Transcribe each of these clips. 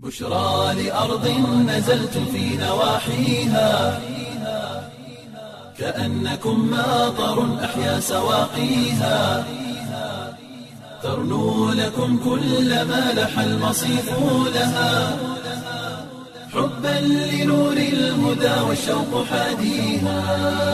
بشرى لأرض نزلت في نواحيها كأنكم ماطر أحيا سواقيها ترنو لكم كل ما لح المصيف لها حبا لنور الهدى والشوق حاديها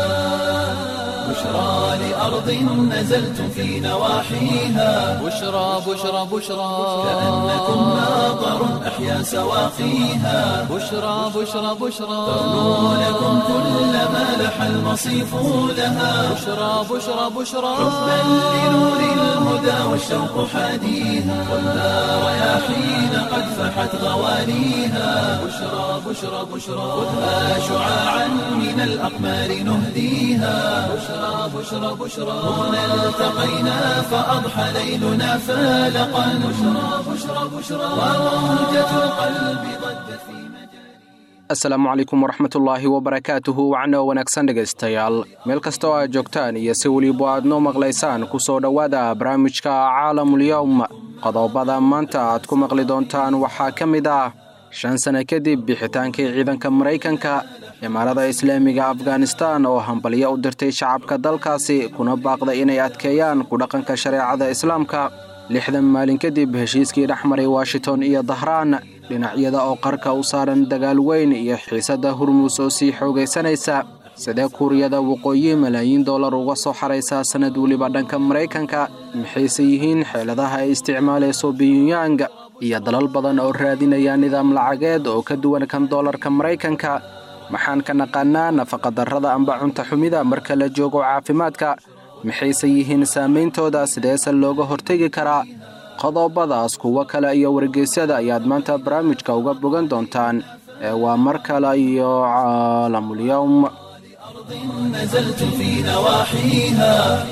بشرى لأرض نزلت في نواحيها بشرى بشرى بشرى كأنكم ماطر أحيا سواقيها بشرى بشرى بشرى ترنو لكم كل ما لح المصيف لها بشرى بشرى بشرى حبا لنور الهدى والشوق حاديها والنار رياحين قد فحت غوانيها بشرى بشرى بشرى خذها شعاعا من الأقمار نهديها بشرى بشرى بشرى هنا التقينا فأضحى ليلنا فالقا بشرى بشرى بشرى وموجة القلب ضجت في مجال asalaamu calaykum waraxmatullaahi wabarakaatuhu wacno wanaagsan dhegaystayaal meel kasta oo aad joogtaan iyo si weliba aad noo maqlaysaan ku soo dhowaada barnaamijka caalamulyowm qodobada maanta aad ku maqli doontaan waxaa ka mid ah shan sano kadib bixitaankii ciidanka maraykanka imaarada islaamiga afghanistan oo hambalyo u dirtay shacabka dalkaasi kuna baaqday inay adkeeyaan ku dhaqanka shareecada islaamka lixdan maalin kadib heshiiskii dhex maray washington iyo dahraan dhinacyada oo qarka u saaran dagaal weyn iyo xiisadda hurmus oo sii xoogaysanaysa sidee kuuriyada waqooyi malaayiin dollar uga soo xaraysa sannad weliba dhanka maraykanka maxayse yihiin xeeladaha ay isticmaalayso biyunyang iyo dalal badan oo raadinaya nidaam lacageed oo ka duwan kan dollarka maraykanka maxaan ka naqaanaa nafaqadarrada amba cunta xumida marka la joogo caafimaadka maxayse yihiin saameyntooda sideese looga hortegi karaa qodobadaas kuwo kale iyo wargeysyada ayaad maanta barnaamijka uga bogan doontaan ee waa mar kale iyo caalamulyowm نزلت في نواحيها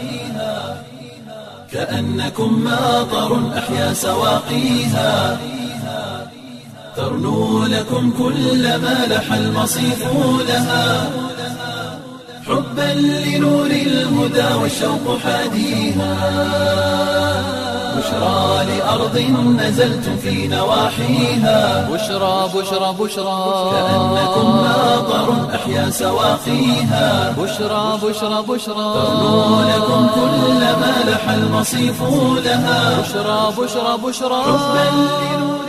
كأنكم ماطر أحيا سواقيها ترنو لكم كل ما لح المصيف لها حبا لنور الهدى والشوق حاديها بشرى لأرض نزلت في نواحيها بشرى بشرى بشرى كأنكم ماطر أحيا سواقيها بشرى بشرى بشرى ترنو لكم كل ما لح المصيف لها بشرى بشرى بشرى حبا لنور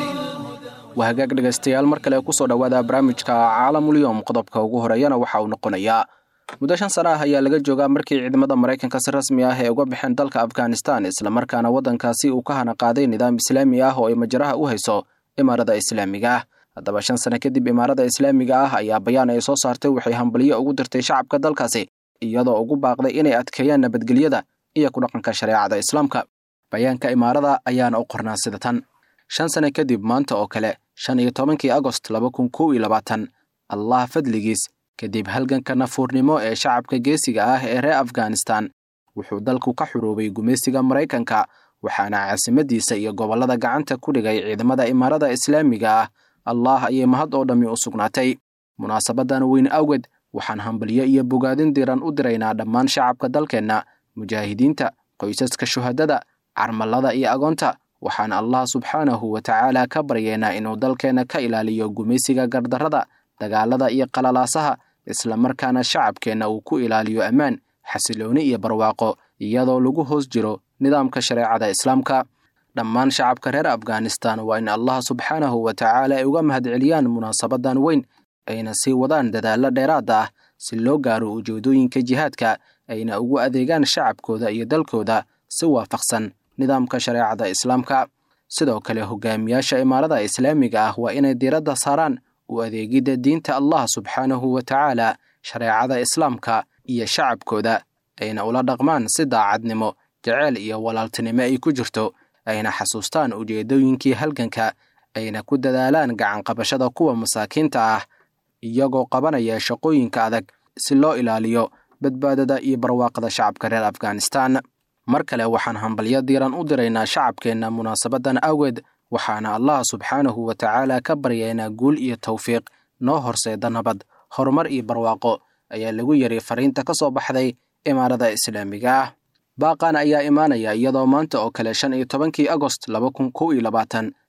waa hagaag dhegaystayaal mar kale kusoo dhowaada barnaamijka caalamulyowm qodobka ugu horeeyana waxa uu noqonayaa muddo shan sana ah ayaa laga joogaa markii ciidamada maraykanka si rasmi ah ee uga baxeen dalka afghanistan islamarkaana waddankaasi uu ka hana qaaday nidaam islaami ah oo ay majaraha u hayso imaarada islaamiga ah haddaba shan sano kadib imaarada islaamiga ah ayaa bayaan ay soo saartay waxay hambalyo ugu dirtay shacabka dalkaasi iyadoo ugu baaqday inay adkeeyaan nabadgelyada iyo ku dhaqanka shareecada islaamka bayaanka imaarada ayaana u qornaa sida tan shan sano kadib maanta oo kale shan iyo tobankii agost laba kun kow iyo labaatan allah fadligiis kadib halganka nafuurnimo ee shacabka geesiga ah ee reer afghanistan wuxuu dalku ka xuruubay gumaysiga maraykanka waxaana caasimadiisa iyo gobollada gacanta ku dhigay ciidamada imaarada islaamiga ah allah ayay mahad oo dhammi u sugnaatay munaasabadan weyn awgeed waxaan hambalyo iyo bogaadin diran u diraynaa dhammaan shacabka dalkeenna mujaahidiinta qoysaska shuhadada carmallada iyo agoonta waxaan allah subxaanahu wa tacaala ka baryeynaa inuu dalkeenna ka ilaaliyo gumaysiga gardarrada dagaalada iyo qalalaasaha islamarkaana shacabkeenna uu ku ilaaliyo ammaan xasilooni iyo barwaaqo iyadoo lagu hoos jiro nidaamka shareecada islaamka dhammaan shacabka reer afghanistan waa in allah subxaanahu wa tacaala ay uga mahadceliyaan munaasabadan weyn ayna sii wadaan dadaallo dheeraada ah si loo gaaro ujeedooyinka jihaadka ayna ugu adeegaan shacabkooda iyo dalkooda si waafaqsan nidaamka shareecada islaamka sidoo kale hogaamiyaasha imaarada islaamiga ah waa inay diiradda saaraan u adeegidda diinta allah subxaanahu wa tacaala shareecada islaamka iyo shacabkooda ayna ula dhaqmaan si daacadnimo jeceyl iyo walaaltinimo ay ku jirto ayna xasuustaan ujeeddooyinkii halganka ayna ku dadaalaan gacanqabashada kuwa masaakiinta ah iyagoo qabanaya shaqooyinka adag si loo ilaaliyo badbaadada iyo barwaaqada shacabka reer afghanistan mar kale waxaan hambalyo diiran u diraynaa shacabkeenna munaasabadan awgeed waxaana allah subxaanahu wa tacaala ka baryaynaa guul iyo tawfiiq noo horseeda nabad horumar iyo barwaaqo ayaa lagu yiri fariinta ka soo baxday imaarada islaamiga ah baaqan ayaa imaanaya iyadoo maanta oo kale shan iyo tobankii agost laba kun kow iyo labaatan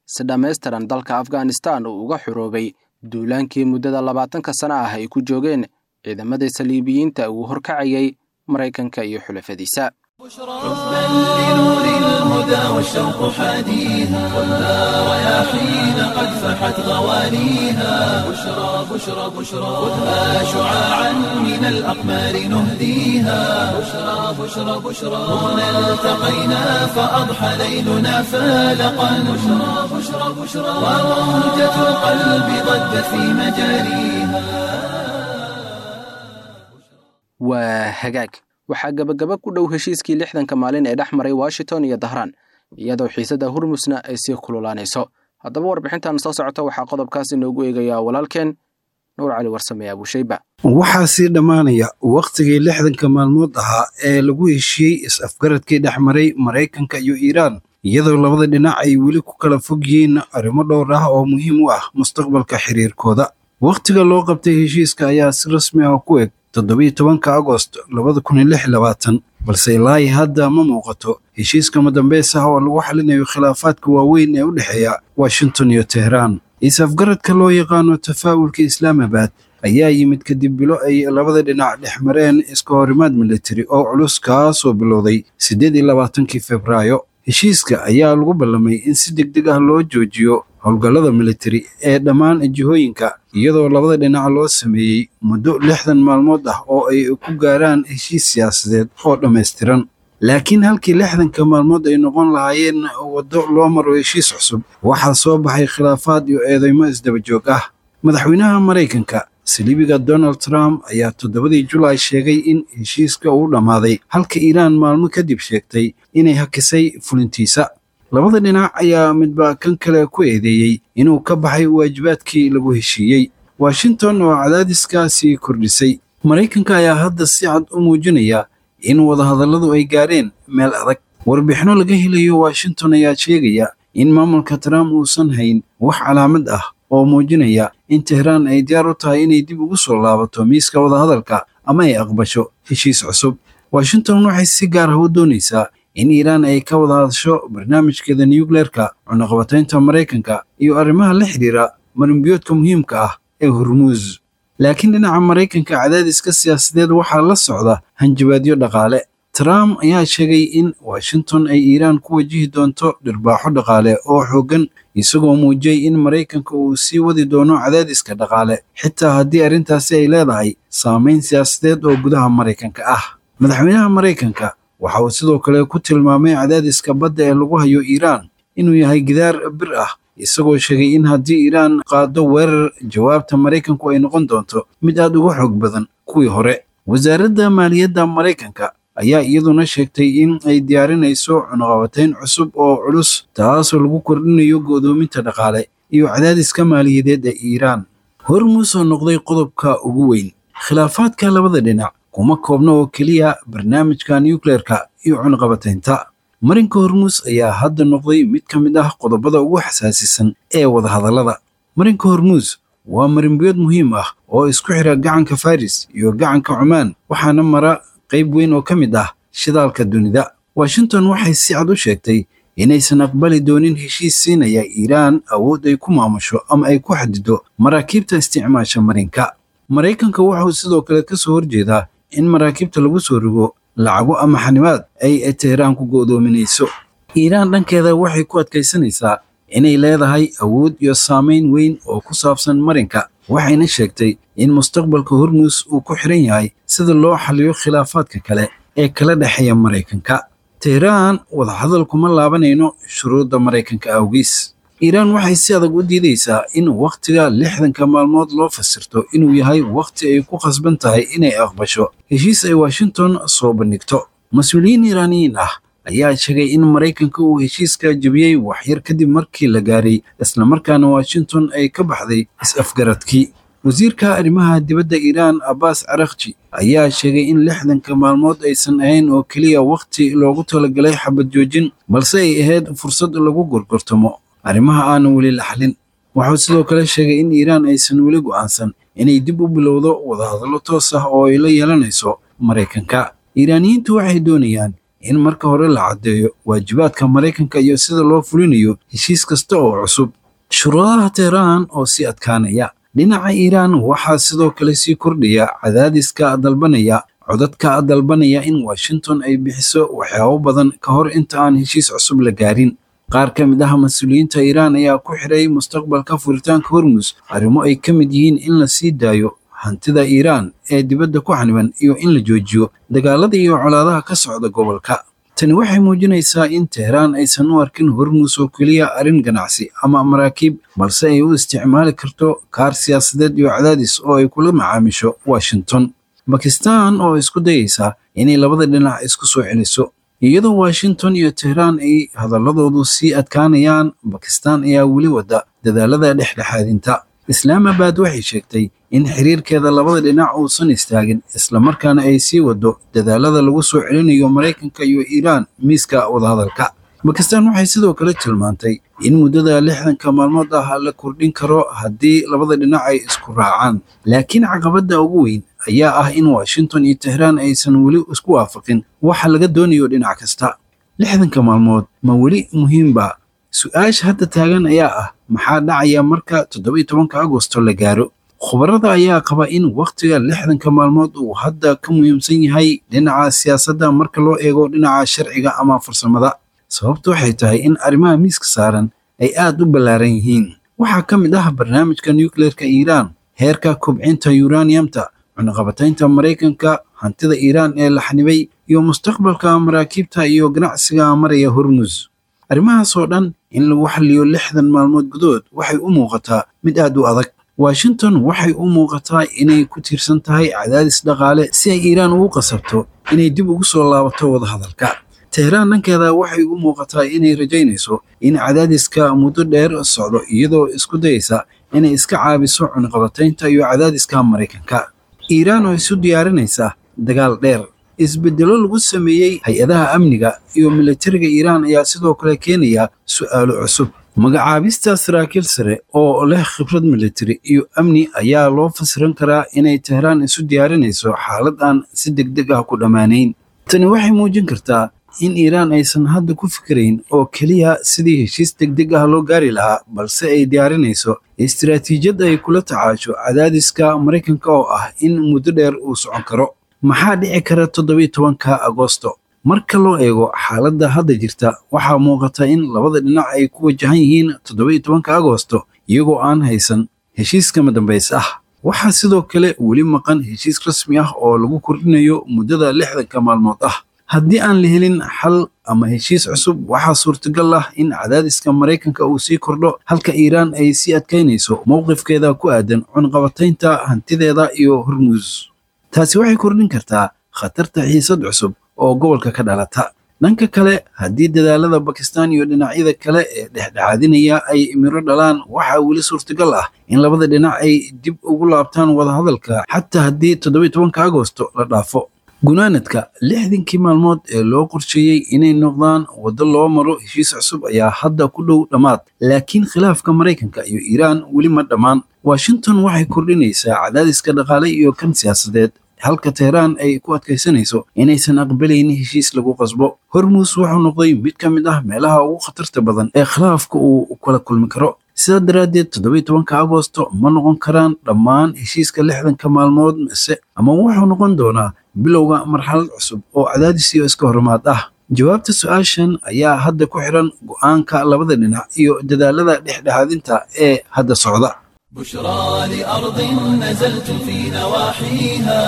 si dhammaystiran dalka afghanistan uu uga xuroobay duulaankii muddada labaatanka sano ah ay ku joogeen ciidamada saliibiyiinta uu horkacayay maraykanka iyo xulafadiisa حبا لنور الهدى والشوق حاديها والنار رياحين قد فحت غوانيها بشرى بشرى بشرى خذها شعاعا من الأقمار نهديها بشرى بشرى بشرى هنا التقينا فأضحى ليلنا فالقا بشرى بشرى بشرى وموجة القلب ضجت في مجاريها waa hagaag waxaa gabagaba ku dhow heshiiskii lixdanka maalin ee dhex maray washington iyo dahraan iyadoo xiisadda hurmusna ay sii kululaanayso haddaba warbixintan soo socota waxaa qodobkaas inoogu eegayaa walaalkeen nuur cali warsame abuushayba waxaa sii dhammaanaya wakhtigii lixdanka maalmood ahaa ee lagu heshiiyey is-afgaradkii dhex maray maraykanka iyo iiraan iyadoo labada dhinac ay weli ku kala fog yihiin arrimo dhowr ah oo muhiim u ah mustaqbalka xiriirkooda wakhtiga loo qabtay heshiiska ayaa si rasmi ah ku eg toddobiyo tobanka agost labada kun iyo lix iyo labaatan balse ilaahi hadda ma muuqato heshiiska madambeys ah oo lagu xalinayo khilaafaadka waaweyn ee u dhexeeya washington iyo tehraan is-afgaradka loo yaqaano tafaa'ulka islaamabad ayaa yimid kadib bilo ay labada dhinac dhex mareen iska horimaad militari oo culus kaasoo bilowday siddeed iyo labaatankii febraayo heshiiska ayaa lagu ballamay in si deg deg ah loo joojiyo howlgallada militari ee dhammaan jihooyinka iyadoo labada dhinac loo sameeyey muddo lixdan maalmood ah oo ay ku gaaraan heshiis siyaasadeed oo dhammaystiran laakiin halkii lixdanka maalmood ay noqon lahaayeen waddo loo maro heshiis cusub waxaa soo baxay khilaafaad iyo eedeymo isdaba joog ah madaxweynaha maraykanka saliibiga donald trump ayaa toddobadii julaay sheegay in heshiiska uu dhammaaday halka iiraan maalmo kadib sheegtay inay hakisay fulintiisa labada dhinac ayaa midba kan kale ku eedeeyey inuu ka baxay waajibaadkii lagu heshiiyey washington oo cadaadiskaasii kordhisay maraykanka ayaa hadda si cad u muujinaya in wadahadalladu ay gaareen meel adag warbixino laga helayo washington ayaa sheegaya in maamulka trump uusan hayn wax calaamad ah oo muujinaya in tehraan ay diyaar u tahay inay dib ugu soo laabato miiska wadahadalka ama ay aqbasho heshiis cusub washington waxay si gaar ah u doonaysaa in iiraan ay ka wada hadasho barnaamijkeeda nucleerka cunaqabataynta maraykanka iyo arrimaha la xidhiira marinbiyoodka muhiimka ah ee hormuus laakiin dhinaca maraykanka cadaadiska siyaasadeed waxaa la socda hanjabaadyo dhaqaale trump ayaa sheegay in washington ay iiraan ku wajihi doonto dhirbaaxo dhaqaale oo xooggan isagoo muujiyey in maraykanka uu sii wadi doono cadaadiska dhaqaale xitaa haddii arrintaasi ay leedahay saamayn siyaasadeed oo gudaha maraykanka ah madaxweynaha maraykanka waxa uu sidoo kale ku tilmaamay cadaadiska badda ee lagu hayo iiraan inuu yahay gidaar bir ah isagoo sheegay in haddii iiraan qaado weerar jawaabta maraykanku ay noqon doonto mid aad uga xoog badan kuwii hore wasaaradda maaliyadda maraykanka ayaa iyaduna sheegtay in ay diyaarinayso cunaqabatayn cusub oo culus taasoo lagu kordhinayo go'doominta dhaqaale iyo cadaadiska maaliyadeed ee iiraan hormuus oo noqday qodobka ugu weyn khilaafaadka labada dhinac kuma koobna oo keliya barnaamijka nucleerka iyo cunaqabataynta marinka hormuus ayaa hadda noqday mid ka mid ah qodobada ugu xasaasisan ee wadahadallada marinka hormuus waa marinbiyood muhiim ah oo isku xira gacanka faris iyo gacanka cumaan waxaana mara qayb weyn oo ka mid ah shidaalka dunida washington waxay si cad u sheegtay inaysan aqbali doonin heshiis siinaya iiraan awood ay ku maamusho ama ay ku xadido maraakiibta isticmaasha marinka maraykanka wuxuu sidoo kale ka soo horjeedaa in maraakiibta lagu soo rogo lacago ama xanimaad ay teheraan ku go'doominayso iiraan dhankeeda waxay ku adkaysanaysaa inay leedahay awood iyo saamayn weyn oo ku saabsan marinka waxayna sheegtay in mustaqbalka hormuus uu ku xiran yahay sida loo xaliyo khilaafaadka kale ee kala dhexeeya maraykanka teheraan wadahadal kuma laabanayno shuruudda maraykanka awgiis iiraan waxay si adag u diidaysaa in wakhtiga lixdanka maalmood loo fasirto inuu yahay wakhti ay ku khasban tahay inay aqbasho heshiis ay washington soo bandhigto mas-uuliyiin iiraaniyiin ah ayaa sheegay in maraykanka uu heshiiska jebiyey waxyar kadib markii la gaaray islamarkaana washington ay ka baxday is-afgaradkii wasiirka arrimaha dibadda iiraan abbas carakji ayaa sheegay in lixdanka maalmood aysan ahayn oo keliya wakhti loogu talagalay xabad joojin balse ay ahayd fursad lagu gorgortamo arrimaha aanan weli la xalin wuxuu sidoo kale sheegay in iiraan aysan weli go'aansan inay dib u bilowdo wadahadallo toos ah oo ay la yeelanayso maraykanka iiraaniyiintu waxay doonayaan in marka hore la caddeeyo waajibaadka maraykanka iyo sida loo fulinayo heshiis kasta oo cusub shuruudaha teheraan oo sii adkaanaya dhinaca iiraan waxaa sidoo kale sii kordhaya cadaadiska dalbanaya codadka dalbanaya in washington ay bixiso waxyaabo badan ka hor inta aan heshiis cusub la gaarin qaar ka mid ah mas-uuliyiinta iiraan ayaa ku xidhay mustaqbalka furitaanka hormus arrimo ay ka mid yihiin in la sii daayo hantida iiraan ee dibadda ku xaniban iyo in la joojiyo dagaalada iyo colaadaha ka socda gobolka tani waxay muujinaysaa in teheraan aysan u arkin hormus oo keliya arrin ganacsi ama maraakiib balse ay u isticmaali karto kaar siyaasadeed iyo cadaadis oo ay kula macaamisho washington bakistan oo isku dayaysa inay labada dhinac isku soo celiso iyadoo washington iyo teheraan ay hadaladoodu sii adkaanayaan bakistan ayaa weli wada dadaalada dhexdhexaadinta islaamabad waxay sheegtay in xiriirkeeda labada dhinac uusan istaagin islamarkaana ay sii wado dadaalada lagu soo celinayo maraykanka iyo iiraan miiska wadahadalka bakistan waxay sidoo kale tilmaantay in muddada lixdanka maalmood ah la kordhin karo haddii labada dhinac ay isku raacaan laakiin caqabadda ugu weyn ayaa ah in washington iyo teheraan aysan weli isku waafaqin waxa laga doonayo dhinac kasta lixdanka maalmood ma weli muhiimba su-aasha hadda taagan ayaa ah maxaa dhacaya marka toddoba iyo tobanka agosto la gaaro khubarada ayaa qaba in wakhtiga lixdanka maalmood uu hadda ka muhiimsan yahay dhinaca siyaasadda marka loo eego dhinaca sharciga ama farsamada sababtu waxay tahay in arrimaha miiska saaran ay aad u ballaaran yihiin waxaa ka mid ah barnaamijka nucleerka iiraan heerka kobcinta uraniumta cunaqabataynta maraykanka hantida iiraan ee la xanibay iyo mustaqbalka maraakiibta iyo ganacsiga maraya hormus arrimahaas oo dhan in lagu xalliyo lixdan maalmood gudood waxay u muuqataa mid aad u adag washington waxay u muuqataa inay ku tiirsan tahay cadaadis dhaqaale si ay iiraan ugu qasabto inay dib ugu soo laabato wadahadalka teheraan dhankeeda waxay u muuqataa inay rajaynayso in cadaadiska muddo dheer socdo iyadoo isku dayaysa inay iska caabiso cunaqabataynta iyo cadaadiska maraykanka iiraan oo isu diyaarinaysa dagaal dheer isbeddelo lagu sameeyey hay-adaha amniga iyo militariga iiraan ayaa sidoo kale keenaya su'aalo cusub magacaabista saraakiil sare oo leh khibrad militari iyo amni ayaa loo fasiran karaa inay teheraan isu diyaarinayso xaalad aan si deg deg ah ku dhammaanayn tani waxay muujin kartaa in iiraan aysan hadda ku fikirayn oo keliya sidii heshiis deg deg ah loo gaari lahaa balse ay diyaarinayso istiraatiijiyad ay kula tacaasho cadaadiska maraykanka oo ah in muddo dheer uu socon karo maxaa dhici kara toddobiyo tobanka agosto marka loo eego xaaladda hadda jirta waxaa muuqata in labada dhinac ay ku wajahan yihiin toddobiyo tobanka agosto iyagoo aan haysan heshiiskama dambays ah waxaa sidoo kale weli maqan heshiis rasmi ah oo lagu kordhinayo muddada lixdanka maalmood ah haddii aan la helin xal ama heshiis cusub waxaa suurtagal ah in cadaadiska maraykanka uu sii kordho halka iiraan ay sii adkaynayso mowqifkeeda ku aadan cunqabataynta hantideeda iyo hormuus taasi waxay kordhin kartaa khatarta xiisad cusub oo gobolka ka dhalata dhanka kale haddii dadaalada bakistan iyo dhinacyada kale ee dhexdhexaadinaya ay miro dhalaan waxaa weli suurtagal ah in labada dhinac ay dib ugu laabtaan wadahadalka xataa haddii toddobiyo tobanka agosto la dhaafo gunaanadka lixdankii maalmood ee loo qorsheeyey inay noqdaan waddo loo maro heshiis cusub ayaa hadda ku dhow dhammaad laakiin khilaafka maraykanka iyo iiraan weli ma dhammaan washington waxay kordhinaysaa cadaadiska dhaqaale iyo kan siyaasadeed halka teheraan ay ku adkaysanayso inaysan aqbalaynin heshiis lagu qasbo hormuus wuxuu noqday mid ka mid ah meelaha ugu khatarta badan ee khilaafka uu kala kulmi karo sidaa daraaddeed toddobiyo tobanka agosto ma noqon karaan dhammaan heshiiska lixdanka maalmood mise ama wuxuu noqon doonaa bilowga marxalad cusub oo cadaadis iyo iska hormaad ah jawaabta su-aashan ayaa hadda ku xiran go'aanka labada dhinac iyo dadaalada dhexdhexaadinta ee hadda socda بشرى لأرض نزلت في نواحيها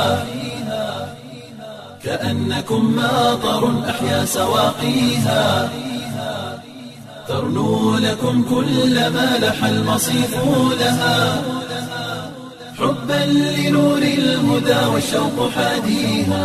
كأنكم ماطر أحيا سواقيها ترنو لكم كل ما لح المصيف لها حبا لنور الهدى والشوق حاديها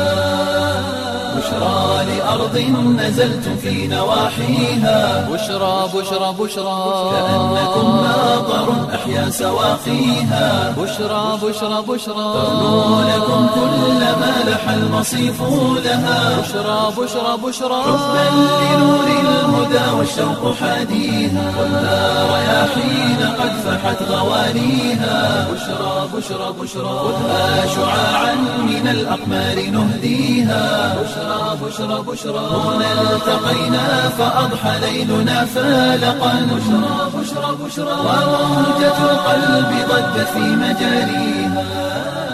بشرى لأرض نزلت في نواحيها بشرى بشرى بشرى كأنكم ماطر أحيا أحيا سواقيها بشرى بشرى بشرى ترنو لكم كل ما لح المصيف لها بشرى بشرى بشرى حبا لنور الهدى والشوق حاديها ولا رياحين قد فحت غوانيها بشرى بشرى بشرى خذها شعاعا من الأقمار نهديها بشرى بشرى بشرى هنا التقينا فأضحى ليلنا فالقا بشرى بشرى بشرى وموجة القلب ضجت في مجاريها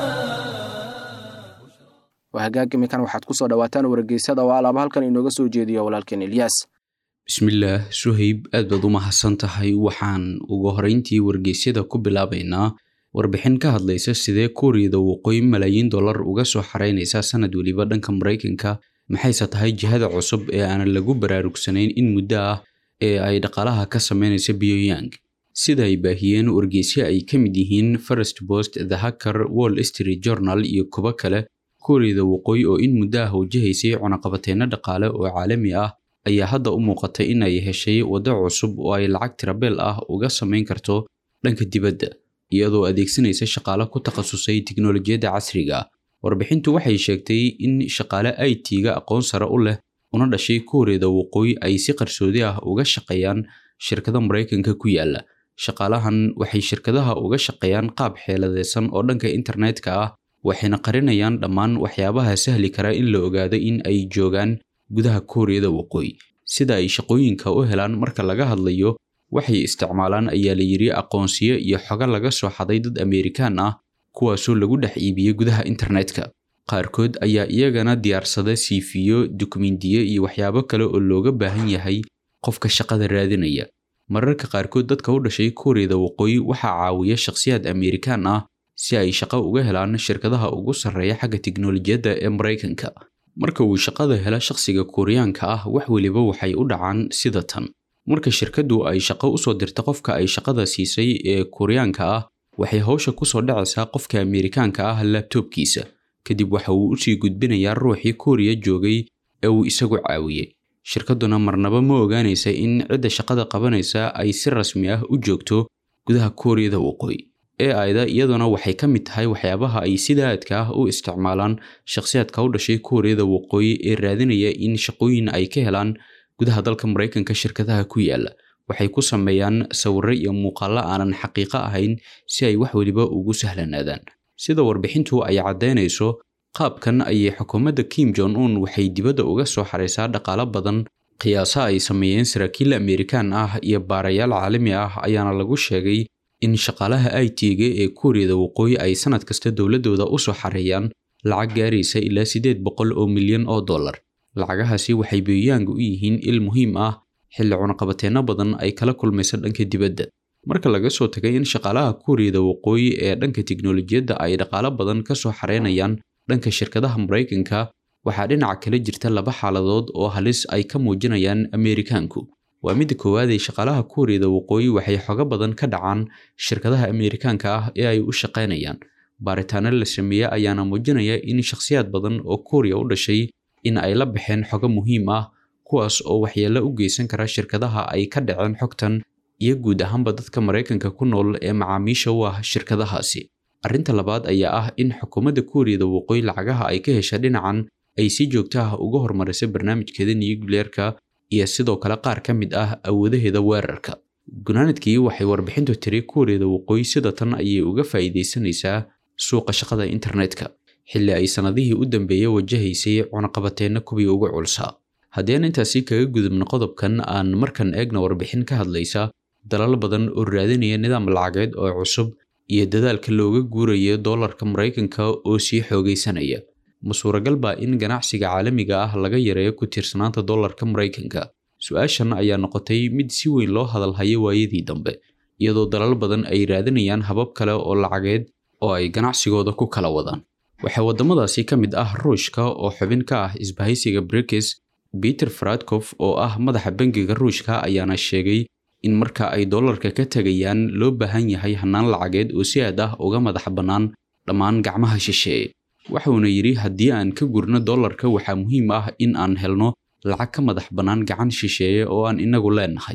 wahagaag imikan waxaad ku soo dhawaataan wargeysyada oo alaaba halkan inooga soo jeediyo walaalkeen ilyaas bismillaah suhayb aad baad u mahadsan tahay waxaan ugu horeyntii wargeysyada ku bilaabaynaa warbixin ka hadlaysa sidee kuuriyada waqooyi malaayiin dollar uga soo xareynaysa sanad weliba dhanka maraykanka maxayse tahay jihada cusub ee aanan lagu baraarugsanayn in muddo ah ee ay dhaqaalaha ka sameynaysa pyongyang sida ay baahiyeen wargeysyo ay ka mid yihiin first post the hacker wall street journal iyo kuwo kale kuuriyada waqooyi oo in muddo ah wajahaysay cunaqabateyno dhaqaale oo caalami ah ayaa hadda u muuqatay in ay heshay waddo cusub oo ay lacag tirabeel ah uga samayn karto dhanka dibadda iyadoo adeegsanaysa shaqaale ku takhasusay tiknolojiyadda casriga warbixintu waxay sheegtay in shaqaale i t-ga aqoon sare u leh una dhashay kuuriyada waqooyi ay si qarsoodi ah uga shaqeeyaan shirkada maraykanka ku yaala shaqaalahan waxay shirkadaha uga shaqeeyaan qaab xeeladeysan oo dhanka internetka ah waxayna qarinayaan dhammaan waxyaabaha sahli kara in la ogaado in ay joogaan gudaha kuuriyada waqooyi sida ay shaqooyinka u helaan marka laga hadlayo waxay isticmaalaan ayaa la yidhi aqoonsiyo iyo xogo laga soo xaday dad ameerikaan ah kuwaasoo lagu dhex iibiyey gudaha internetka qaarkood ayaa iyagana diyaarsada siifiyo dukumindiyo iyo waxyaabo kale oo looga baahan yahay qofka shaqada raadinaya mararka qaarkood dadka u dhashay kuuriyada waqooyi waxaa caawiya shakhsiyaad ameerikaan ah si ay shaqo uga helaan shirkadaha ugu sarreeya xagga tiknolojiyadda ee maraykanka marka uu shaqada hela shakhsiga kuuriyaanka ah wax weliba waxay u dhacaan sida tan marka shirkaddu ay shaqo usoo dirta qofka ay shaqada siisay ee kuuriyaanka ah waxay hawsha kusoo dhacaysaa qofka ameerikaanka ah laabtoobkiisa kadib waxa uu usii gudbinayaa ruuxii kuuriya joogay ee uu isagu caawiyey shirkadduna marnaba ma ogaanaysa in cidda shaqada qabanaysa ay si rasmi ah u joogto gudaha kuuriyada waqooyi ee ayda iyaduna waxay ka mid tahay waxyaabaha ay sida aadka ah u isticmaalaan shakhsiyaadka u dhashay kuuriyada waqooyi ee raadinaya in shaqooyin ay ka helaan gudaha dalka maraykanka shirkadaha ku yaala waxay ku sameeyaan sawirro iyo muuqaallo aanan xaqiiqo ahayn si ay wax weliba ugu sahlanaadaan sida warbixintu ay caddaynayso qaabkan ayay xukuumadda kim jong un waxay dibadda uga soo xaraysaa dhaqaalo badan qiyaasa ay sameeyeen saraakiil ameerikaan ah iyo baarayaal caalami ah ayaana lagu sheegay in shaqaalaha i t-ga ee kuuriyada waqooyi ay sanad kasta dowladdooda u soo xareeyaan lacag gaaraysa ilaa siddeed boqol oo milyan oo dollar lacagahaasi waxay beoyaanga u yihiin il muhiim ah xilli cunaqabateenno badan ay kala kulmaysa dhanka dibadda marka laga soo tagay in shaqaalaha kuuriyada waqooyi ee dhanka tiknolojiyadda ay dhaqaalo badan ka soo xareynayaan dhanka shirkadaha maraykanka waxaa dhinaca kale jirta laba xaaladood oo halis ay ka muujinayaan ameerikaanku waa midda koowaad ee shaqaalaha kuuriyada waqooyi waxay xogo badan ka dhacaan shirkadaha ameerikaanka ah ee ay u shaqaynayaan baaritaano la sameeye ayaana muujinaya in shakhsiyaad badan oo kuuriya u dhashay in ay la baxeen xogo muhiim ah kuwaas oo waxyeello u geysan kara shirkadaha ay ka dhaceen xogtan iyo guud ahaanba dadka maraykanka ku nool ee macaamiisha u ah shirkadahaasi arrinta labaad ayaa ah in xukuumadda kuuriyada waqooyi lacagaha ay ka hesha dhinacan ay si joogto ah uga hormarisay barnaamijkeeda niyugleerka iyo sidoo kale qaar ka mid ah awoodaheeda weerarka gunaanadkii waxay warbixintu tiri kuuriyada waqooyi sida tan ayay uga faa'iidaysanaysaa suuqa shaqada internetka xilli ay sannadihii u dambeeyey wajahaysay cunaqabateenna kuwii ugu culsaa haddii aan intaasi kaga gudubno qodobkan aan markan eegna warbixin ka hadlaysa dalal badan oo raadinaya nidaam lacageed oo cusub iyo dadaalka looga guurayo doolarka maraykanka oo sii xoogaysanaya ma suuragal baa in ganacsiga caalamiga ah laga yareeyo ku tiirsanaanta doolarka maraykanka su-aashan ayaa noqotay mid si weyn loo hadalhayo waayadii dambe iyadoo dalal badan ay raadinayaan habab kale oo lacageed oo ay ganacsigooda ku kala wadaan waxaa waddamadaasi ka mid ah ruushka oo xubin ka ah isbahaysiga brikes peter faradkof oo ah madaxa bangiga ruushka ayaana sheegay in marka ay doolarka ka tegayaan loo baahan yahay hannaan lacageed oo si aad ah uga madax bannaan dhammaan gacmaha shisheeye waxuuna yidhi haddii aan ka gurno doolarka waxaa muhiim ah in aan helno lacag ka madax bannaan gacan shisheeye oo aan inagu leenahay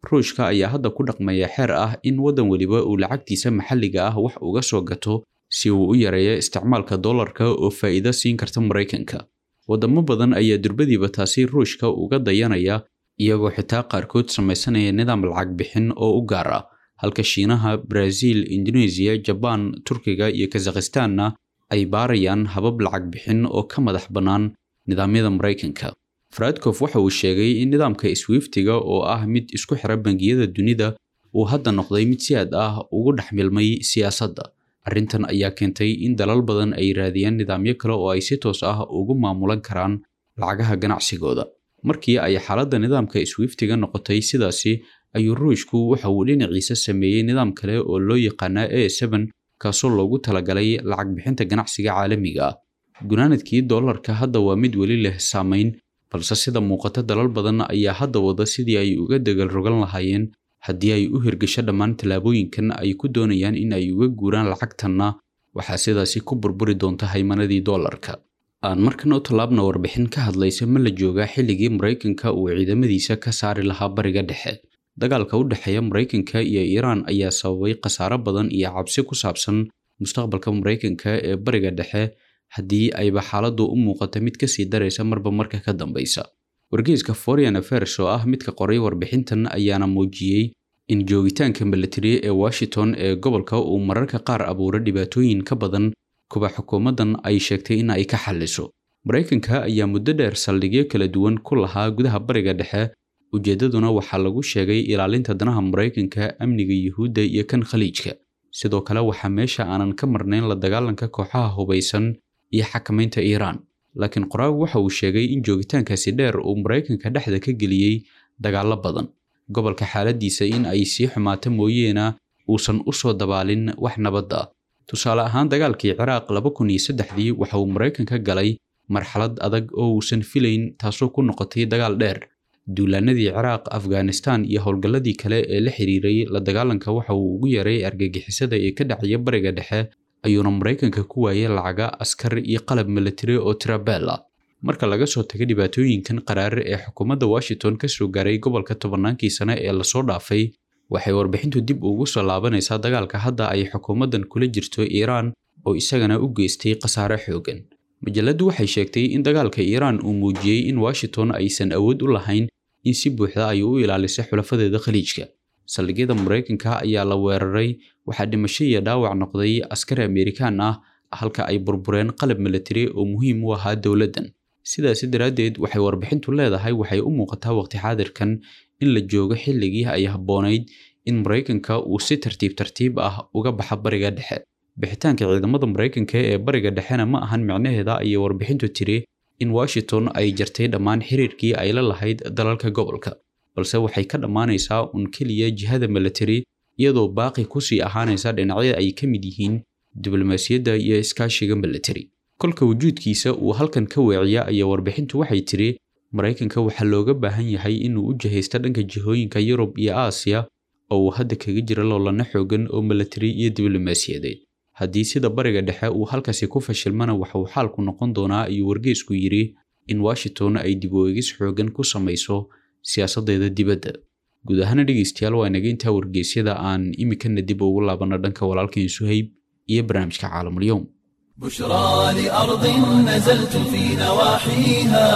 ruushka ayaa hadda ku dhaqmaya xeer ah in waddan weliba uu lacagtiisa maxalliga ah wax uga soo gato si uu u yareeyo isticmaalka dollarka oo faa'iido siin karta maraykanka waddamo badan ayaa durbadiiba taasi ruushka uga dayanaya iyagoo xitaa qaarkood samaysanaya nidaam lacag bixin oo u gaar ah halka shiinaha brazil indoneesiya jabaan turkiga iyo kazakhistanna ay baarayaan habab lacag bixin oo ka madax bannaan nidaamyada maraykanka faradkof waxa uu sheegay in nidaamka swiftiga oo ah mid isku xira bangiyada dunida uu hadda noqday mid si aad ah ugu dhex milmay siyaasadda arrintan ayaa keentay in dalal badan ay raadiyaan nidaamyo kale oo ay si toos ah ugu maamulan karaan lacagaha ganacsigooda markii ay xaaladda nidaamka swiftiga noqotay sidaasi ayuu ruushku waxa uu dhinaciisa sameeyey nidaam kale oo loo yaqaanaa a seven kaasoo loogu talagalay lacag bixinta ganacsiga caalamiga ah gunaanadkii dollarka hadda waa mid weli leh saamayn balse sida muuqata dalal badan ayaa hadda wada sidii ay uga degal rogan lahaayeen haddii ay u hirgasho dhammaan tallaabooyinkan ay ku doonayaan in ay uga guuraan lacagtanna waxaa sidaasi ku burburi doonta haymanadii dollarka aan markana u tallaabna warbixin ka hadlaysa ma la joogaa xilligii maraykanka uu ciidamadiisa ka saari lahaa bariga dhexe dagaalka u dhexeeya maraykanka iyo iiraan ayaa sababay khasaaro badan iyo cabsi ku saabsan mustaqbalka maraykanka ee bariga dhexe haddii ayba xaaladdu u muuqato mid kasii daraysa marba marka ka dambaysa wargeyska foreign affairs oo ah midka qoray warbixintan ayaana muujiyey in joogitaanka military ee washington ee gobolka uu mararka qaar abuuro dhibaatooyin ka badan kuba xukuumaddan ay sheegtay in ay ka xalliso maraykanka ayaa muddo dheer saldhigyo kala duwan ku lahaa gudaha bariga dhexe ujeeddaduna waxaa lagu sheegay ilaalinta danaha maraykanka amniga yuhuudda iyo kan khaliijka sidoo kale waxaa meesha aanan ka marnayn la dagaalanka kooxaha hubaysan iyo xakamaynta iiraan laakiin qoraagu waxa uu sheegay in joogitaankaasi dheer uu maraykanka dhexda ka geliyey dagaallo badan gobolka xaaladiisa in ay sii xumaato mooyeena uusan u soo dabaalin wax nabadda tusaale ahaan dagaalkii ciraaq laba kun iyo saddexdii waxa uu maraykanka galay marxalad adag oo uusan filayn taasoo ku noqotay dagaal dheer duulaanadii ciraaq afghanistan iyo howlgalladii kale ee la xiriiray la dagaalanka waxa uu ugu yaray argagixisada ee ka dhacaya bariga dhexe ayuuna maraykanka ku waayay lacaga askar iyo qalab military oo tirabeel ah marka laga soo tago dhibaatooyinkan qaraare ee xukuumadda washington ka soo gaaray gobolka tobannaankii sane ee lasoo dhaafay waxay warbixintu dib ugu soo laabanaysaa dagaalka hadda ay xukuumaddan kula jirto iiraan oo isagana u geystay khasaare xoogan majalladdu waxay sheegtay in dagaalka iiraan uu muujiyey in washington aysan awood u lahayn in si buuxda ay u ilaalisay xulafadeeda khaliijka saldhigyada maraykanka ayaa la weeraray waxaa dhimasho iyo dhaawac noqday askari amerikaan ah halka ay burbureen qalab military oo muhiim u ahaa dowladdan sidaasi daraaddeed waxay warbixintu leedahay waxay u muuqataa waqti xaadirkan in la joogo xilligii ay habboonayd in maraykanka uu si tartiib tartiib ah uga baxa bariga dhexe bixitaanka ciidamada maraykanka ee bariga dhexena ma ahan micnaheeda ayay warbixintu tiri in washington ay jartay dhammaan xiriirkii ay la lahayd dalalka gobolka balse waxay ka dhammaanaysaa un keliya jihada military iyadoo baaqi kusii ahaanaysa dhinacyada ay ka mid yihiin diblomaasiyadda iyo iskaashiga military kolka wujuudkiisa uu halkan ka weeciya ayaa warbixintu waxay tiri maraykanka waxaa looga baahan yahay inuu u jihaysto dhanka jihooyinka yurub iyo aasiya oo uu hadda kaga jira loolana xoogan oo military iyo diblomaasiyadeed haddii sida bariga dhexe uu halkaasi ku fashilmana waxa uu xaalku noqon doonaa ayuu wargeysku yidhi in washington ay dib u eegis xoogan ku samayso siyaasaddeeda dibadda guud ahaana dhegeystayaal waa inaga intaa wargeysyada aan imikana dib ugu laabanno dhanka walaalkeen suhayb iyo barnaamijka caalamulyoom بشرى لأرض نزلت في نواحيها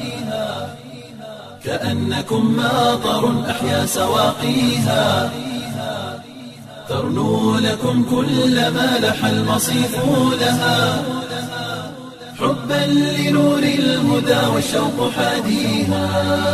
كأنكم ماطر أحيا سواقيها ترنو لكم كل ما لح المصيف لها حبا لنور الهدى والشوق حاديها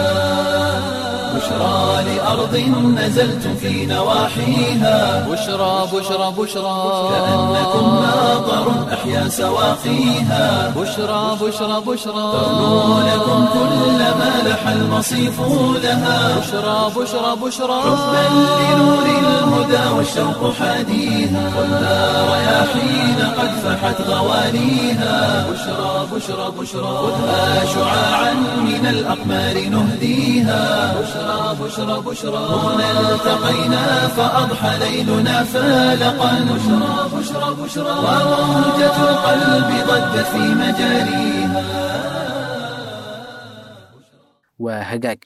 بشرى لأرض نزلت في نواحيها بشرى بشرى بشرى كأنكم ماطر أحيا سواقيها بشرى بشرى بشرى ترنو لكم كل ما لح المصيف لها بشرى بشرى بشرى حبا لنور الهدى والشوق حاديها والنار رياحين قد فحت غوانيها بشرى بشرى بشرى خذها شعاعا من الأقمار نهديها بشرى بشرى بشرى هنا التقينا فأضحى ليلنا فالقا بشرى بشرى بشرى وموجة القلب ضجت في مجاريها waa hagaag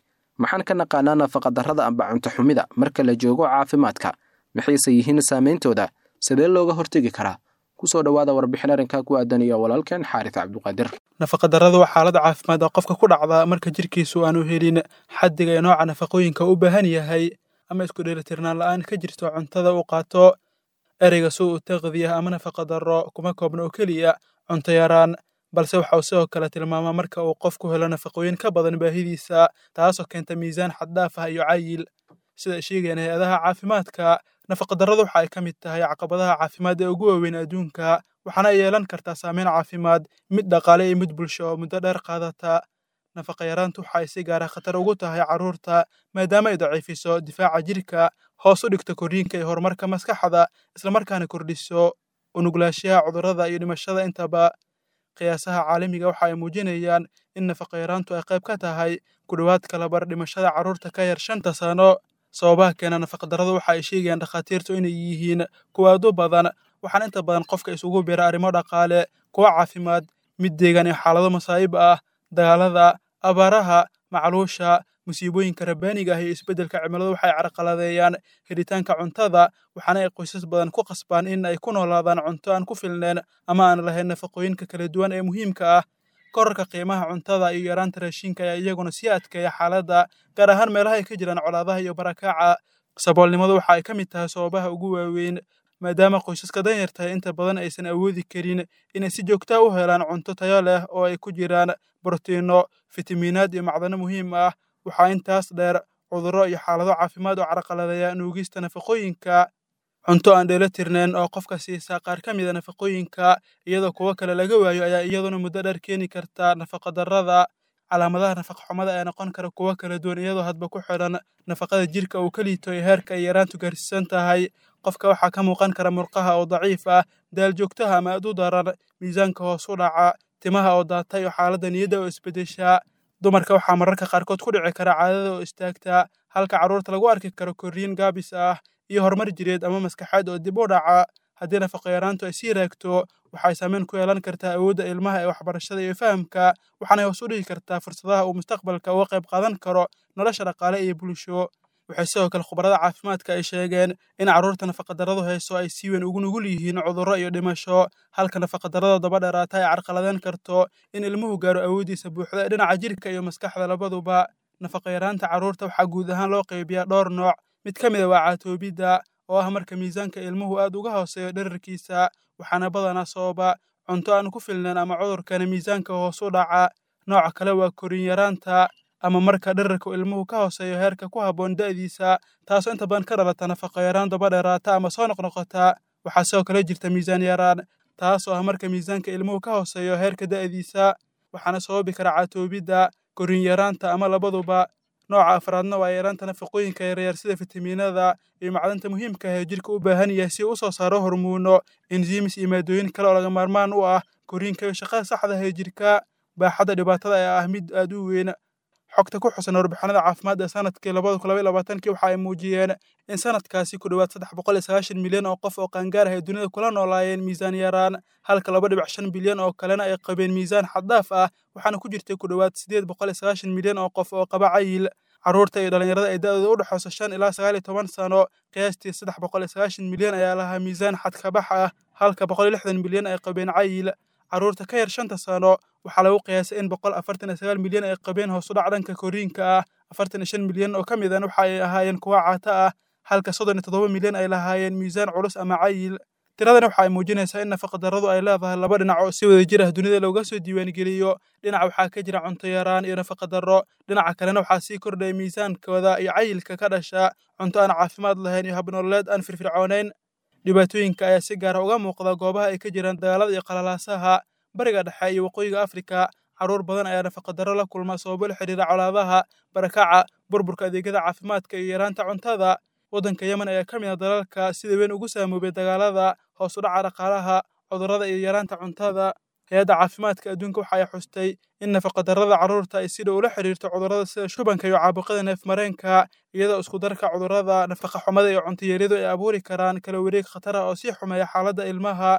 maxaan ka naqaanaa nafaqadarrada amba cunto xumida marka la joogo caafimaadka maxayse yihiin saameyntooda sidee looga hortegi karaa kusoo dhowaada warbixin arrinkaa ku aadan iyo walaalkeen xaaris cabduqaadir nafaqadarradu waa xaalad caafimaad oo qofka ku dhacda marka jirkiisu aanu helin xaddiga ee nooca nafaqooyinka u baahan yahay ama isku dheelitirnaan la'aan ka jirto cuntada uu qaato ereyga suu u taqdiya ama nafaqadarro kuma koobna oo keliya cunto yaraan balse waxa uu sidoo kale tilmaamaa marka uu qofku helo nafaqooyin ka badan baahidiisa taasoo keenta miisaan xaddhaaf ah iyo cayil sida ay sheegayaan hay-adaha caafimaadka nafaqadarradu waxa ay ka mid tahay caqabadaha caafimaad ee ugu waaweyn adduunka waxaana ay yeelan kartaa saameyn caafimaad mid dhaqaale iyo mid bulsho oo muddo dheer qaadata nafaqa yaraantu waxa ay si gaara khatar ugu tahay carruurta maadaama ay daciifiso difaaca jirka hoos u dhigto korriinka iyo horumarka maskaxda islamarkaana kordhiso unuglaanshaha cudurrada iyo dhimashada intaba qiyaasaha caalamiga waxa ay muujinayaan in nafaqa yaraantu ay qayb ka tahay ku dhowaad kalabar dhimashada carruurta ka yar shanta sano sababaha keena nafaqadarradu waxa ay sheegayaan dhakhaatiirtu inay yihiin kuwa aad u badan waxaana inta badan qofka isugu bira arrimo dhaqaale kuwa caafimaad mid deegaan iyo xaalado masaa'ib ah dagaalada abaaraha macluusha musiibooyinka rabbaaniga ah iyo isbeddelka cimiladu waxay carqaladeeyaan helitaanka cuntada waxaana ay qoysas badan ku qasbaan in ay ku noolaadaan cunto aan ku filneen ama aan lahayn nafaqooyinka kala duwan ee muhiimka ah korarka qiimaha cuntada iyo yaraanta raashinka ayaa iyaguna sii adkeeya xaaladda gaar ahaan meelaha ay ka jiraan colaadaha iyo barakaaca saboolnimadu waxa ay ka mid tahay sababaha ugu waaweyn maadaama qoysaska danyartahay inta badan aysan awoodi karin inay si joogtaa u helaan cunto tayo leh oo ay ku jiraan borotiinno fitamiinaad iyo macdano muhiim ah waxaa intaas dheer cudurro iyo xaalado caafimaad oo carqaladeeya nuugista nafaqooyinka cunto aan dheelo tirnayn oo qofka siisa qaar ka mida nafaqooyinka iyadoo kuwo kale laga waayo ayaa iyaduna muddo dheer keeni karta nafaqadarrada calaamadaha nafaqaxumada ayaa noqon kara kuwo kala duwan iyadoo hadba ku xidhan nafaqada jirka uu ka liito iyo heerka ay yaraantu gaarsiisan tahay qofka waxaa ka muuqan kara murqaha oo daciif ah daal joogtaha ama aad u daran miisaanka hoos u dhaca timaha oo daata iyo xaaladda niyadda oo isbeddesha dumarka waxaa mararka qaarkood ku dhici kara caadada oo istaagta halka carruurta lagu arki karo korriin gaabis ah iyo horumar jireed ama maskaxeed oo dib u dhaca haddii nafaqayaraantu ay sii raagto waxay saameyn ku yeelan kartaa awoodda ilmaha ee waxbarashada iyo fahamka waxaanay hoos u dhigi kartaa fursadaha uu mustaqbalka uga qayb qaadan karo nolosha dhaqaale iyo bulsho waxay sidoo kale khubarada caafimaadka ay sheegeen in carruurta nafaqadarradu hayso ay si weyn ugu nugul yihiin cudurro iyo dhimasho halka nafaqadarrada daba dheeraata ay carqaladeen karto in ilmuhu gaaro awooddiisa buuxda ee dhinaca jirka iyo maskaxda labaduba nafaqayaraanta carruurta waxaa guud ahaan loo qaybiyaa dhowr nooc mid ka mid a waa caatoobidda oo ah marka miisaanka ilmuhu aad uga hooseeyo dherarkiisa waxaana badanaa sababa cunto aan ku filnayn ama cudurkana miisaanka hoos u dhaca nooca kale waa korin yaraanta ama marka dherarka ilmuhu ka hooseeyo heerka ku habboon da'diisa taasoo inta badan ka dhalata nafaqayaraan daba dheeraata ama soo noqnoqota waxaa sidoo kale jirta miisaan yaraan taas oo ah marka miisaanka ilmuhu ka hooseeyo heerka da'diisa waxaana sababi kara caatoobidda korin yaraanta ama labaduba nooca afraadna waa yaraanta nafaqooyinka yaryar sida fitamiinada iyo macdanta muhiimka ah ee jirka u baahan yahay si uu u soo saaro hormuuno enzimis iyo maadooyin kale oo laga maarmaan u ah koriinka iyo shaqada saxda ah ee jirka baaxadda dhibaatada ayaa ah mid aad u weyn xogta ku xusan warbixinada caafimaad ee sanadkii labada kun labaiy labaatankii waxa ay muujiyeen in sanadkaasi ku dhowaad saddex boqol iyo sagaashan milyan oo qof oo qaangaar ah ay dunida kula noolaayeen miisaan yaraan halka laba dhibic shan bilyan oo kalena ay qabeen miisaan xaddaaf ah waxaana ku jirtay ku dhowaad sideed boqol iyo sagaashan milyan oo qof oo qaba cayil carruurta iyo dhallinyarada ay da'dooda u dhexayso shan ilaa sagaal iyo toban sano qiyaastii saddex boqol iyo sagaashan milyan ayaa lahaa miisaan xadkabax ah halka boqol iyo lixdan milyan ay qabeen cayil carruurta ka yar shanta sano waxaa lagu qiyaasay in boqol afartan iyo sagaal milyan ay qabeen hoos u dhac dhanka koriinka ah afartan iyo shan milyan oo ka midan waxa ay ahaayeen kuwa caata ah halka soddon iyo toddoba milyan ay lahaayeen miisaan culus ama cayil tiradani waxa ay muujinaysaa in nafaqadarradu ay leedahay laba dhinac oo si wada jir ah dunida looga soo diiwaangeliyo dhinac waxaa ka jira cunto yaraan iyo nafaqadarro dhinaca kalena waxaa sii kordhaya miisaankooda iyo cayilka ka dhasha cunto aan caafimaad lahayn iyo habnololeed aan firfircoonayn dhibaatooyinka ayaa si gaara uga muuqda goobaha ay ka jiraan dagaalada iyo qalalaasaha bariga dhexe iyo waqooyiga afrika carruur badan ayaa nafaqadarro la kulma sababo la xidhiira colaadaha barakaca burburka adeegyada caafimaadka iyo yaraanta cuntada waddanka yemen ayaa ka mid ah dalalka sida weyn ugu saamoobay dagaalada hoos u dhaca dhaqaalaha cudurrada iyo yaraanta cuntada hay-adda caafimaadka adduunka waxa ay xustay in nafaqadarrada carruurta ay si dhow ula xidhiirto cudurrada sida shubanka iyo caabuqada neefmareenka iyadoo isku darka cudurrada nafaqa xumada iyo cuntayariyadu ay abuuri karaan kala wareeg khatar ah oo sii xumeeya xaaladda ilmaha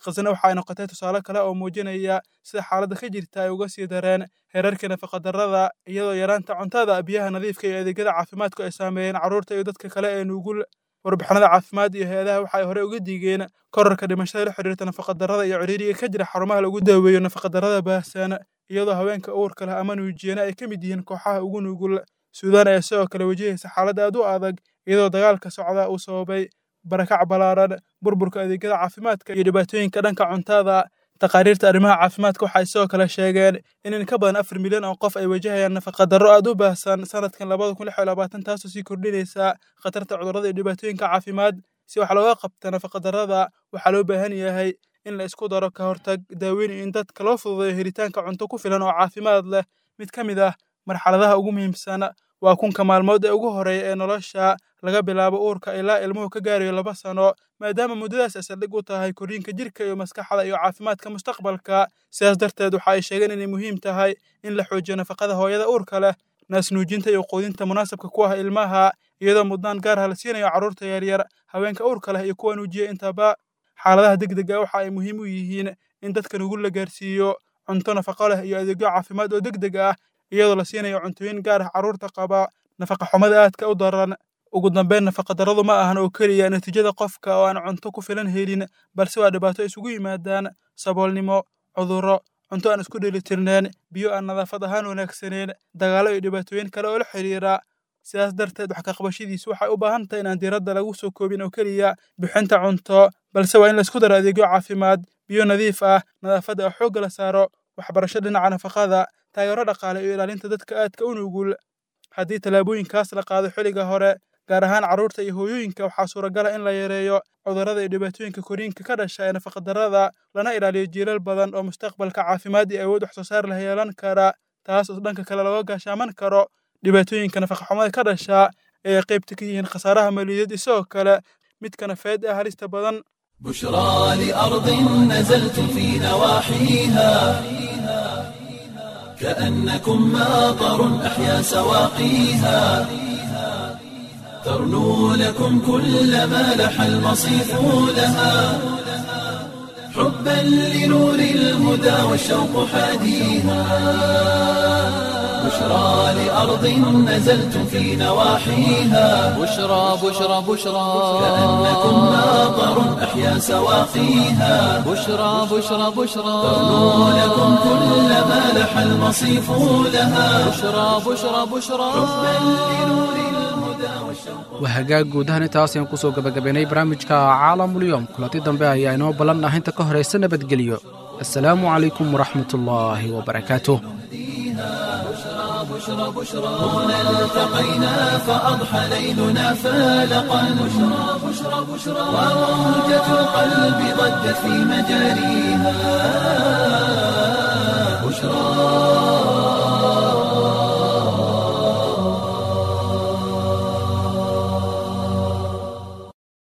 khasna waxa ay noqotay tusaale kale oo muujinaya sida xaaladda ka jirta ay uga sii dareen heerarka nafaqadarrada iyadoo yaraanta cuntada biyaha nadiifka iyo adeegyada caafimaadku ay saameeyeen carruurta iyo dadka kale ee nugul warbixinada caafimaad iyo hay-adaha waxa ay horey uga diigeen korarka dhimashada la xiriirta nafaqadarrada iyo ciriiriga ka jira xarumaha lagu daaweeyo nafaqadarrada baahsan iyadoo haweenka uurka leh ama nuujiyana ay ka mid yihiin kooxaha ugu nugul suudaan ayaa sidoo kale wajahaysa xaalad aad u adag iyadoo dagaalka socda uu sababay barakac ballaaran burburka adeegyada caafimaadka iyo dhibaatooyinka dhanka cuntada taqaariirta arrimaha caafimaadka waxay sidoo kale sheegeen in in ka badan afar milyan oo qof ay wajahayaan nafaqadarro aad u baahsan sanadkan labada kun lix iyo labaatan taasoo sii kordhinaysa khatarta cudurrada iyo dhibaatooyinka caafimaad si wax looga qabta nafaqadarrada waxaa loo baahan yahay in la isku daro ka hortag daaweyn iyo in dadka loo fududeeyo helitaanka cunto ku filan oo caafimaad leh mid ka mid ah marxaladaha ugu muhiimsan waa kunka maalmood ee ugu horeeya ee nolosha laga bilaabo uurka ilaa ilmuhu ka gaarayo laba sano maadaama muddadaas ay saldhig u tahay korriinka jirka iyo maskaxda iyo caafimaadka mustaqbalka sidaas darteed waxa ay sheegeen inay muhiim tahay in la xoojiyo nafaqada hooyada uurka leh naasnuujinta iyo quudinta munaasabka ku ah ilmaha iyadoo mudnaan gaar ah la siinayo carruurta yaryar haweenka uurka leh iyo kuwa nuujiya intaba xaaladaha degdega waxa ay muhiim u yihiin in dadka nugul la gaarsiiyo cunto nafaqo leh iyo adeegyo caafimaad oo degdeg ah iyadoo la siinayo cuntooyin gaar ah carruurta qaba nafaqa xumada aadka u daran ugu dambeyn nafaqadarradu ma ahan oo keliya natiijada qofka oo aan cunto ku filan helin balse waa dhibaato isugu yimaadaan saboolnimo cudurro cunto aan isku dheelitirneen biyo aan nadaafad ahaan wanaagsaneyn dagaallo iyo dhibaatooyin kale oo la xiriira sidaas darteed wax ka qabashadiisu waxay u baahan tahay inaan diiradda lagu soo koobin oo keliya bixinta cunto balse waa in laisku daro adeegyo caafimaad biyo nadiif ah nadaafadda oo xoogga la saaro waxbarasho dhinaca nafaqada taageero dhaqaale iyo ilaalinta dadka aadka u nugul haddii tallaabooyinkaas la qaado xilliga hore gaar ahaan carruurta iyo hooyooyinka waxaa suuragala in la yareeyo cudurrada iyo dhibaatooyinka koriinka ka dhasha ee nafaqadarrada lana ilaaliyo jiilal badan oo mustaqbalka caafimaad iyo awood wax soo saar leh yeelan kara taas oo dhanka kale looga gaashaaman karo dhibaatooyinka nafaqaxumada ka dhasha ee ay qaybta ka yihiin khasaaraha maliyadeed isagoo kale midka nafeed ee halista badan بشرى لأرض نزلت في نواحيها كأنكم ماطر أحيا سواقيها ترنو لكم كل ما لح المصيف لها حبا لنور الهدى والشوق حاديها بشرى لأرض نزلت في نواحيها بشرى بشرى بشرى كأنكم ماطر أحيا سواقيها بشرى بشرى بشرى ترنو لكم كل ما لح المصيف لها بشرى بشرى بشرى waa hagaag guud ahaan intaas ayaan kusoo gabagabaynay barnaamijka caalamulyoom kulanti dambe ayaa inoo ballan ah inta ka horaysa nabadgelyo assalaamu calaykum waraxmatullaahi wabarakaatuh هنا التقينا فأضحى ليلنا فالقا بشرى بشرى بشرى وموجة القلب ضجت في مجاريها